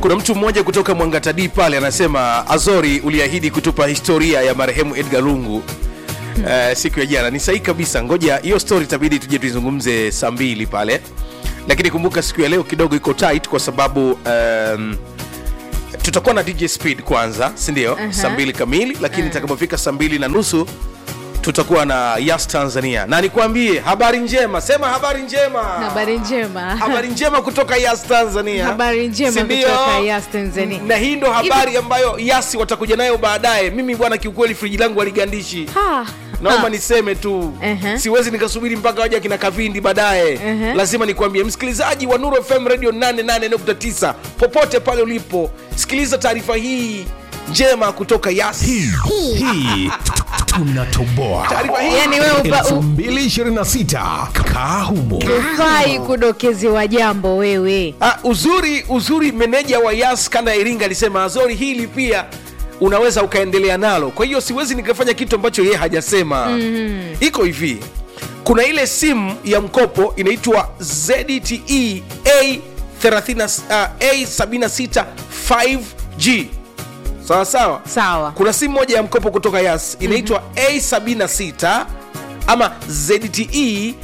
kuna mtu mmoja kutoka mwangatadi pale anasema azori uliahidi kutupa historia ya marehemu edgar lungu uh, siku ya jana ni sahihi kabisa ngoja hiyo story itabidi tuje tuizungumze saa mbili pale lakini kumbuka siku ya leo kidogo iko tight kwa sababu um, tutakuwa na dj speed kwanza sindio uh-huh. saa mbili kamili lakini itakapofika saa mbili na nusu tutakuwa na yas tanzania na nikwambie habari njema sema habari njema habari njema habari njema kutoka yas tanzania Habari njema Si ndio? kutoka Yas Tanzania. na hii ndo habari ambayo yasi watakuja nayo baadaye mimi bwana kiukweli friji langu waligandishi Ha, naomba ha. niseme tu Ehe. siwezi nikasubiri mpaka waja kina kavindi baadaye Ehe. lazima nikwambie msikilizaji wa nuru fm radio 88.9 popote pale ulipo sikiliza taarifa hii njema kutoka yasi hii tunatoboa taarifa hii yani wewe upa- u- 2026 kaa humo ufai kudokezewa jambo wewe Ah, uzuri uzuri meneja wa yas kanda ya iringa alisema azori hili pia unaweza ukaendelea nalo kwa hiyo siwezi nikafanya kitu ambacho yeye hajasema mm-hmm. iko hivi kuna ile simu ya mkopo inaitwa zte a 30, uh, a76 5g sawa sawa sawa kuna simu moja ya mkopo kutoka yas inaitwa a76 ama zte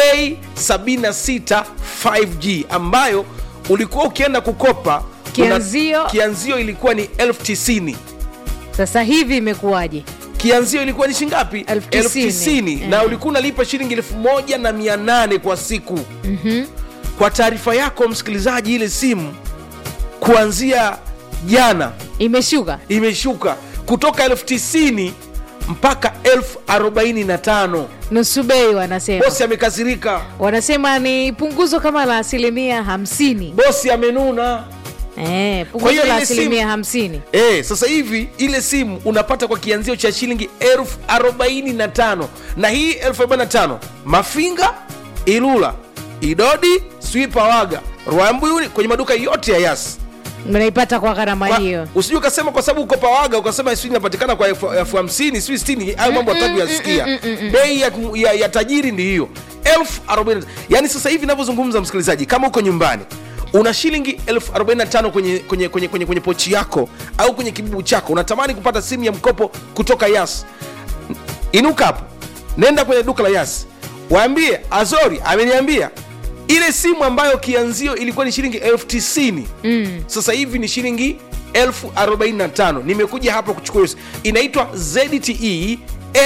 a76 5g ambayo ulikuwa ukienda kukopa una- Kianzio- kianzio ilikuwa ni elfu tisini sasa hivi imekuwaje kianzio ilikuwa ni shingapi Elfu tisini. tisini na Eh. ulikuwa unalipa shilingi elfu moja na mia nane kwa siku mm-hmm. kwa taarifa yako msikilizaji ile simu kuanzia jana imeshuka imeshuka kutoka elfu tisini mpaka elfu arobaini na tano nusu bei wanasema bosi amekasirika wanasema ni punguzo kama la asilimia hamsini bosi amenuna eh, Kwa punguzo hiyo la ile asilimia simu- hamsini e, sasa hivi ile simu unapata kwa kianzio cha shilingi elfu arobaini na tano na hii elfu arobaini na tano mafinga ilula idodi swipawaga rwambuyuni kwenye maduka yote ya yasi mnaipata kwa gharama hiyo usijui ukasema kwa sababu uko pawaga ukasema sijui inapatikana kwa elfu elfu hamsini sijui sitini hayo mambo hataki yasikia bei ya, ya, ya tajiri ndi hiyo elfu arobaini yaani sasa hivi inavyozungumza msikilizaji kama uko nyumbani una shilingi elfu arobaini na tano kwenye, kwenye, kwenye, kwenye, kwenye pochi yako au kwenye kibubu chako unatamani kupata simu ya mkopo kutoka yas inuka hapo nenda kwenye duka la yas waambie azori ameniambia ile simu ambayo kianzio ilikuwa ni shilingi elfu tisini mm. sasa hivi ni shilingi elfu arobaini na tano nimekuja hapa kuchukua hiyo si- inaitwa zte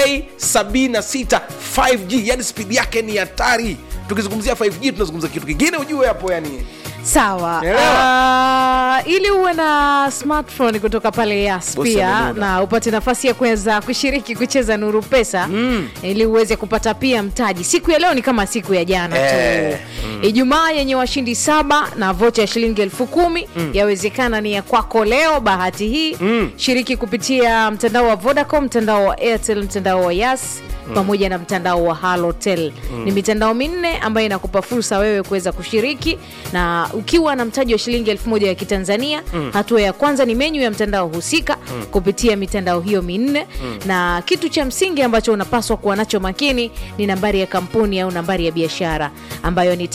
a76 5g yani spidi yake ni hatari tukizungumzia 5g tunazungumza kitu kingine ujue hapo yani sawa Elewa. uh, ili uwe na smartphone kutoka pale yas Bosi pia amenuna. na upate nafasi ya kuweza kushiriki kucheza nuru pesa mm. ili uweze kupata pia mtaji siku ya leo ni kama siku ya jana Eh, tu ijumaa yenye washindi saba na vocha ya shilingi elfu kumi mm. yawezekana ni ya kwako leo bahati hii mm. shiriki kupitia mtandao wa vodacom mtandao wa airtel mtandao wa yas pamoja na mtandao wa halotel mm. ni mitandao minne ambayo inakupa fursa wewe kuweza kushiriki na ukiwa na mtaji wa shilingi elfu moja ya kitanzania mm. hatua ya kwanza ni menyu ya mtandao husika mm. kupitia mitandao hiyo minne mm. na kitu cha msingi ambacho unapaswa kuwa nacho makini ni nambari ya kampuni au nambari ya biashara ambayo ni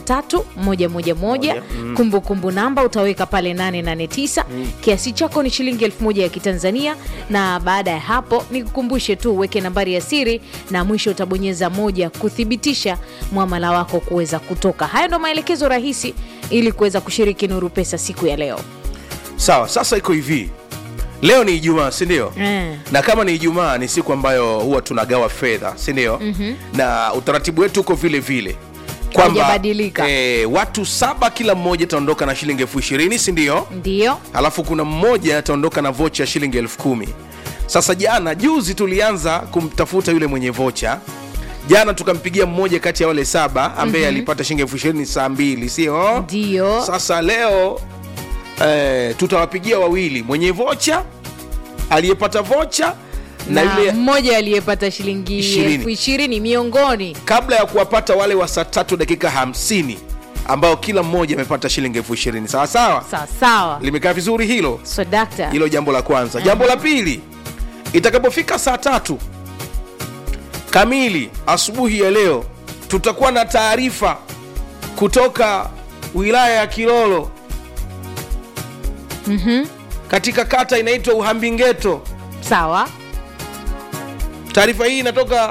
553111 kumbukumbu namba utaweka pale 889 kiasi chako ni shilingi elfu moja ya kitanzania na baada ya hapo nikukumbushe tu uweke nambari ya siri na mwisho utabonyeza moja kuthibitisha mwamala wako kuweza kutoka hayo ndo maelekezo rahisi ili kuweza kushiriki nuru pesa siku ya leo sawa sasa iko hivi leo ni ijumaa sindio Eh. na kama ni ijumaa ni siku ambayo huwa tunagawa fedha sindio mm-hmm. na utaratibu wetu uko vile vile Haujabadilika. eh, watu saba kila mmoja ataondoka na shilingi elfu ishirini sindio ndio alafu kuna mmoja ataondoka na vocha ya shilingi elfu kumi sasa jana juzi tulianza kumtafuta yule mwenye vocha jana tukampigia mmoja kati ya wale saba ambaye mm-hmm. alipata shilingi elfu ishirini saa mbili sio ndio sasa leo eh, tutawapigia wawili mwenye vocha aliyepata vocha na, na yule mmoja aliyepata shilingi Ishirini. elfu ishirini miongoni kabla ya kuwapata wale wa saa tatu dakika hamsini ambao kila mmoja amepata shilingi elfu ishirini sawa sawa sawasawa limekaa vizuri hilo so dakta hilo jambo la kwanza jambo la pili itakapofika saa tatu kamili asubuhi ya leo tutakuwa na taarifa kutoka wilaya ya kilolo Mhm. katika kata inaitwa uhambingeto sawa taarifa hii inatoka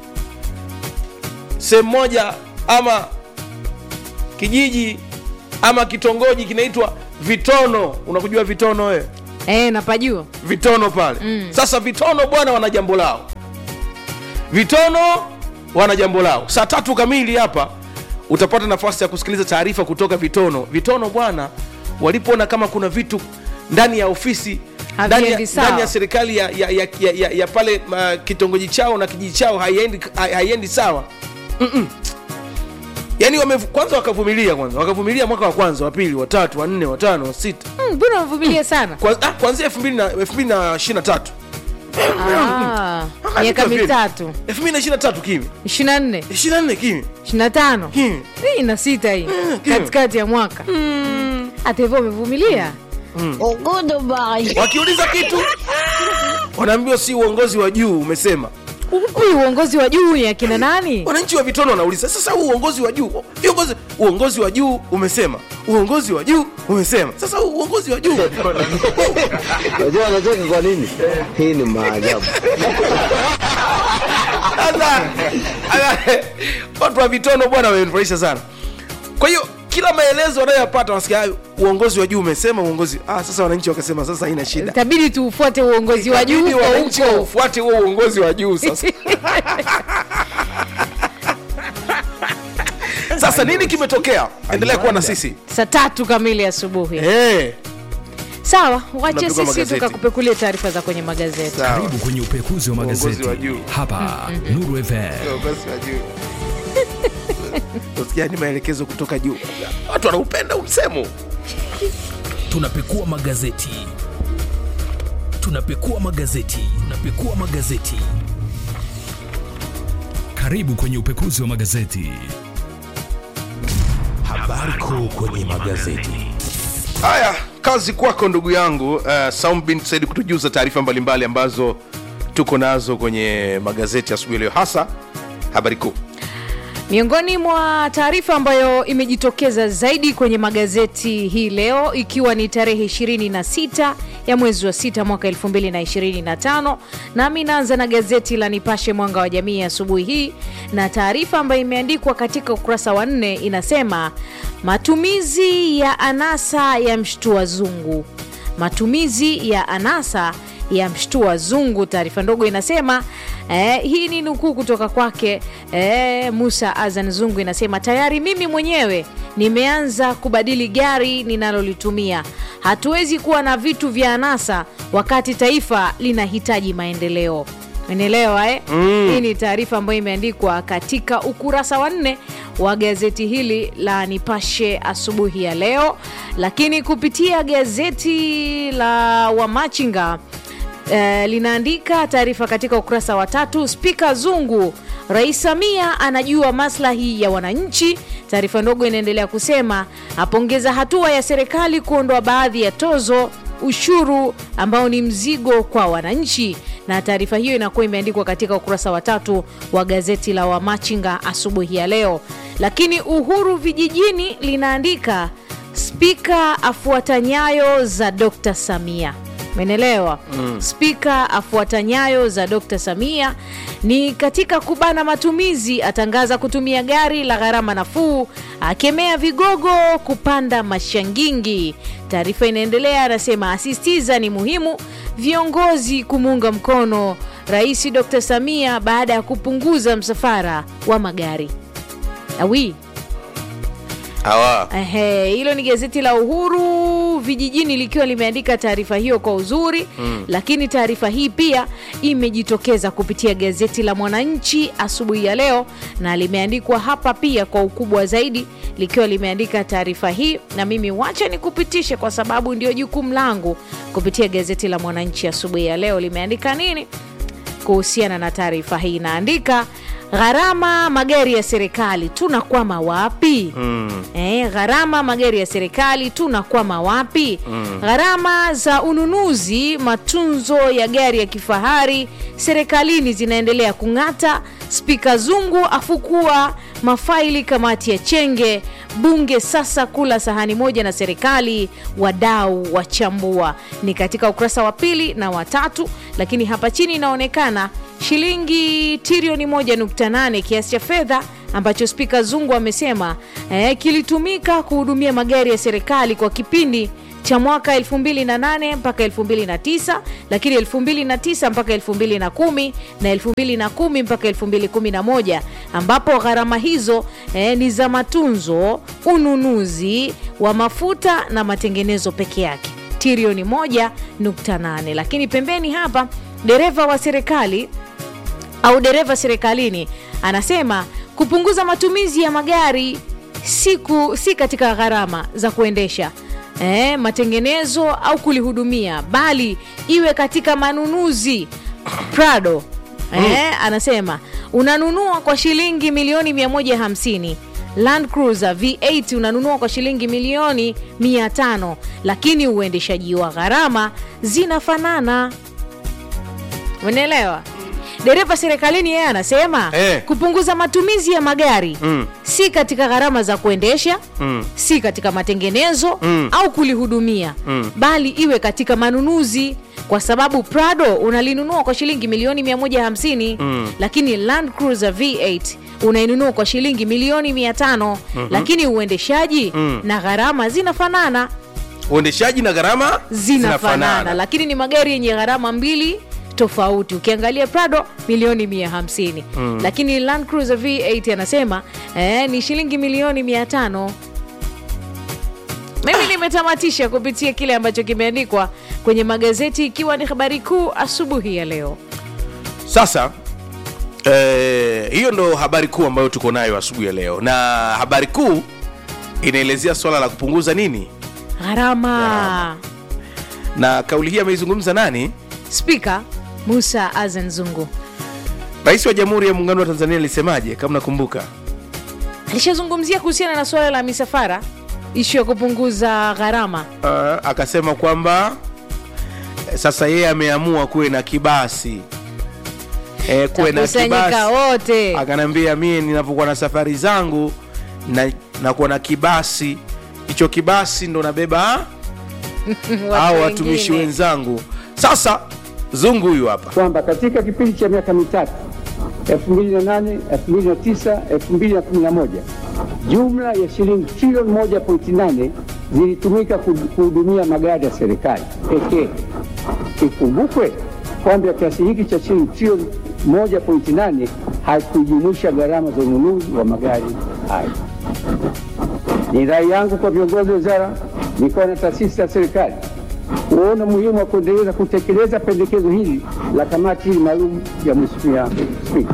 sehemu moja ama kijiji ama kitongoji kinaitwa vitono unakujua vitono wewe e, napajua vitono pale mm. sasa vitono bwana wana jambo lao vitono wana jambo lao saa tatu kamili hapa utapata nafasi ya kusikiliza taarifa kutoka vitono vitono bwana walipoona kama kuna vitu ndani ya ofisi ndani ya, Haviendi sawa. ndani ya serikali ya, ya, ya, ya, ya, ya pale uh, kitongoji chao na kijiji chao haiendi, hai- haiendi sawa Mm-mm. yaani wame, kwanza wakavumilia kwanza wakavumilia mwaka wa kwanza wa pili wa tatu wa nne wa tano wa sita Mm, mbona wavumilia sana Kwa- ah, kuanzia elfu mbili na elfu mbili na ishirini na tatu Ah, miaka mitatu elfu mbili na ishirini na tatu kimi ishiri na nne ishirini na nne kimi ishiri na tano kimi hii na sita hii kiyo. katikati ya mwaka hata hivyo wamevumilia wakiuliza kitu wanaambiwa si uongozi wa juu umesema huyu uongozi wa juu ni akina nani wananchi wa vitono wanauliza sasa huu uongozi wa juu viongozi uongozi wa juu umesema uongozi wa juu umesema sasa huu uongozi wa juu Unajua anacheka kwa nini? Hii ni maajabu. Sasa, ala- watu wa vitono bwana wamenifurahisha sana kwa hiyo kila maelezo wanayoyapata wanasikia "Ah, uongozi wa juu umesema uongozi ah, sasa wananchi wakasema sasa haina shida itabidi tuufuate uongozi wa juu Ikabidi huko wananchi huko waufuate huo uongozi wa juu sasa sasa nini kimetokea endelea kuwa na sisi saa tatu kamili asubuhi hey. sawa wache Tunapigwa sisi magazeti. tukakupekulia taarifa za kwenye magazeti sawa karibu kwenye upekuzi wa Uongozi magazeti wa juu. hapa nuru fm Uongozi wa juu Usikia ni maelekezo kutoka juu watu wanaupenda umsemo tunapekua magazeti tunapekua magazeti tunapekua magazeti karibu kwenye upekuzi wa magazeti habari kuu kwenye magazeti haya kazi kwako ndugu yangu uh, Saum bin Said kutujuza taarifa mbalimbali ambazo tuko nazo kwenye magazeti asubuhi leo hasa habari kuu miongoni mwa taarifa ambayo imejitokeza zaidi kwenye magazeti hii leo ikiwa ni tarehe 26 ya mwezi wa 6 mwaka 2025 nami naanza na gazeti la nipashe mwanga wa jamii asubuhi hii na taarifa ambayo imeandikwa katika ukurasa wa nne inasema matumizi ya anasa ya mshtua zungu matumizi ya anasa ya mshtua zungu taarifa ndogo inasema eh, hii ni nukuu kutoka kwake eh, musa azan zungu inasema tayari mimi mwenyewe nimeanza kubadili gari ninalolitumia hatuwezi kuwa na vitu vya anasa wakati taifa linahitaji maendeleo menelewa eh? mm. hii ni taarifa ambayo imeandikwa katika ukurasa wa nne wa gazeti hili la nipashe asubuhi ya leo lakini kupitia gazeti la wamachinga eh, linaandika taarifa katika ukurasa wa tatu spika zungu rais samia anajua maslahi ya wananchi taarifa ndogo inaendelea kusema apongeza hatua ya serikali kuondoa baadhi ya tozo ushuru ambao ni mzigo kwa wananchi na taarifa hiyo inakuwa imeandikwa katika ukurasa wa tatu wa gazeti la wamachinga asubuhi ya leo lakini uhuru vijijini linaandika spika afuata nyayo za dr samia menelewa mm. spika afuata nyayo za dr samia ni katika kubana matumizi atangaza kutumia gari la gharama nafuu akemea vigogo kupanda mashangingi taarifa inaendelea anasema asisitiza ni muhimu viongozi kumuunga mkono rais dr samia baada ya kupunguza msafara wa magari awi hawa Ehe, hilo ni gazeti la Uhuru vijijini likiwa limeandika taarifa hiyo kwa uzuri mm. Lakini taarifa hii pia imejitokeza kupitia gazeti la Mwananchi asubuhi ya leo, na limeandikwa hapa pia kwa ukubwa zaidi likiwa limeandika taarifa hii, na mimi wacha nikupitishe kwa sababu ndio jukumu langu kupitia gazeti la Mwananchi asubuhi ya leo. Limeandika nini? kuhusiana na taarifa hii inaandika gharama magari ya serikali tunakwama wapi mm. e, gharama magari ya serikali tunakwama wapi mm. gharama za ununuzi matunzo ya gari ya kifahari serikalini zinaendelea kung'ata spika zungu afukua mafaili kamati ya chenge bunge sasa kula sahani moja na serikali, wadau wachambua. Ni katika ukurasa wa pili na watatu, lakini hapa chini inaonekana shilingi trilioni 1.8 kiasi cha fedha ambacho Spika Zungu amesema eh, kilitumika kuhudumia magari ya serikali kwa kipindi cha mwaka 2008 mpaka 2009 lakini 2009 mpaka 2010 na 2010 mpaka 2011 ambapo gharama hizo eh, ni za matunzo ununuzi wa mafuta na matengenezo peke yake trilioni 1.8 lakini pembeni hapa dereva wa serikali au dereva serikalini anasema kupunguza matumizi ya magari siku si katika gharama za kuendesha eh, matengenezo au kulihudumia bali iwe katika manunuzi prado eh, anasema unanunua kwa shilingi milioni 150 Land Cruiser V8 unanunua kwa shilingi milioni 500 lakini uendeshaji wa gharama zinafanana unaelewa dereva serikalini yeye anasema Eh. kupunguza matumizi ya magari Mm. si katika gharama za kuendesha Mm. si katika matengenezo Mm. au kulihudumia Mm. bali iwe katika manunuzi kwa sababu prado unalinunua kwa shilingi milioni 150 Mm. lakini land cruiser v8 unainunua kwa shilingi milioni 500 lakini uendeshaji Mm. na gharama zinafanana uendeshaji na gharama zinafanana lakini ni magari yenye gharama mbili tofauti ukiangalia prado milioni 150 mm. lakini land cruiser v8 anasema eh, ni shilingi milioni 500 mimi nimetamatisha kupitia kile ambacho kimeandikwa kwenye magazeti ikiwa ni habari kuu asubuhi ya leo sasa eh, hiyo ndo habari kuu ambayo tuko nayo asubuhi ya leo na habari kuu inaelezea swala la kupunguza nini gharama na kauli hii ameizungumza nani spika musa azan zungu rais wa jamhuri ya muungano wa tanzania alisemaje kama nakumbuka alishazungumzia kuhusiana na suala la misafara ishu ya kupunguza gharama uh, akasema kwamba eh, sasa yeye ameamua kuwe na kibasi eh, kuwe na takusanyika kibasi wote akanaambia mie ninavyokuwa na safari zangu na nakuwa na kibasi hicho kibasi ndo nabeba au watumishi wengine. wenzangu sasa zungu huyu hapa kwamba katika kipindi cha miaka mitatu 2008, 2009, 2011 jumla ya shilingi trilioni 1.8 zilitumika kuhu- kuhudumia magari ya serikali pekee. Ikumbukwe kwamba kiasi hiki cha shilingi trilioni 1.8 hakujumuisha gharama za ununuzi wa magari hayo. Ni rai yangu kwa viongozi wa wizara, mikoa na taasisi za serikali kuona umuhimu wa kuendeleza kutekeleza pendekezo hili la kamati hili maalum ya Mheshimiwa Spika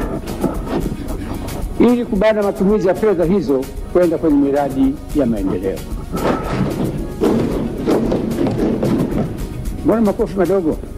ili kubana matumizi ya fedha hizo kwenda kwenye miradi ya maendeleo. Mbona makofi madogo?